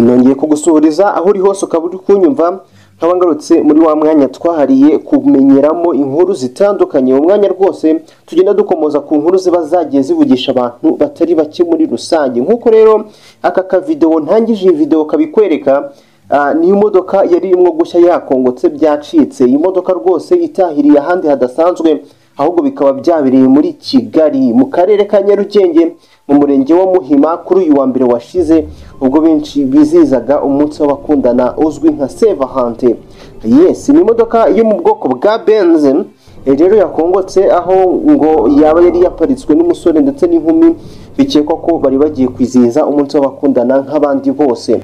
nongeye kugusuhuriza aho uri hose ukaba uri kunyumva nkaba ngarutse muri wa mwanya twahariye kumenyeramo inkuru zitandukanye uwo mwanya rwose tugenda dukomoza ku nkuru ziba zagiye zivugisha abantu batari bake muri rusange nk'uko rero aka kavidewo ntangije iyi videwo kabikwereka Ah, ni imodoka yari irimo gushya yakongotse byacitse iyi modoka rwose itahiriye ahandi hadasanzwe ahubwo bikaba byabereye muri kigali mu karere ka nyarugenge mu murenge wa muhima kuri uyu wa mbere washize ubwo benshi bizihizaga umunsi w'abakundana uzwi nka sevahante yes ni imodoka yo mu bwoko bwa benze Eh, rero yakongotse aho ngo yaba yari yaparitswe n'umusore ndetse n'inkumi bikekwa ko bari bagiye kwizihiza umunsi w'abakundana nk'abandi bose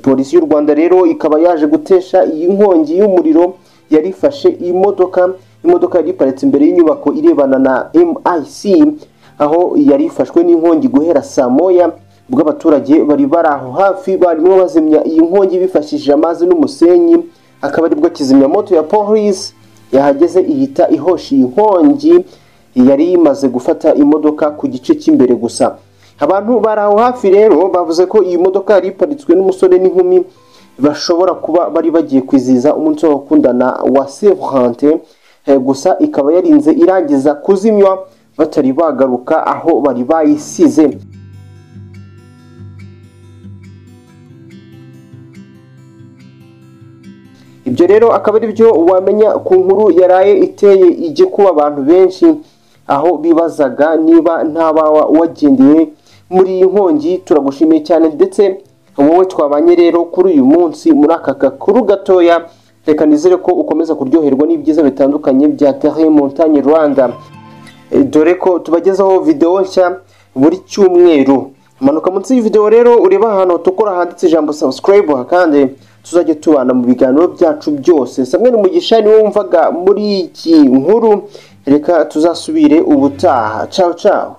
polisi y'u rwanda rero ikaba yaje gutesha iyi nkongi y'umuriro yari ifashe imodoka imodoka yari iparitse imbere y'inyubako irebana na mic aho yari ifashwe n'inkongi guhera saa moya ubwo abaturage bari bari aho hafi barimo bazimya iyi nkongi bifashishije amazi n'umusenyi akaba aribwo kizimyamoto ya polisi yahageze ihita ihosha iyi nkongi yari imaze gufata imodoka ku gice cy'imbere gusa abantu bari aho hafi rero bavuze ko iyi modoka yari iparitswe n'umusore n'inkumi bashobora kuba bari bagiye kwizihiza umunsi w'abakundana wa sevurante gusa ikaba yarinze irangiza kuzimywa batari bagaruka aho bari bayisize ibyo rero akaba ari byo wamenya ku nkuru yaraye iteye igikuba abantu benshi aho bibazaga niba ntababa wagendeye muri iyi nkongi turagushimiye cyane ndetse wowe twabanye rero kuri uyu munsi muri aka gakuru gatoya reka nizere ko ukomeza kuryoherwa n'ibyiza bitandukanye bya terre montagne rwanda Eh, dore ko tubagezaho videwo nshya buri cyumweru manuka munsi y'ividewo rero ureba ahantu hatukura handitse ijambo subscribe kandi tuzajya tubana mu biganiro byacu byose Samuel Mugisha niwe wumvaga muri iki nkuru reka tuzasubire ubutaha ciao ciao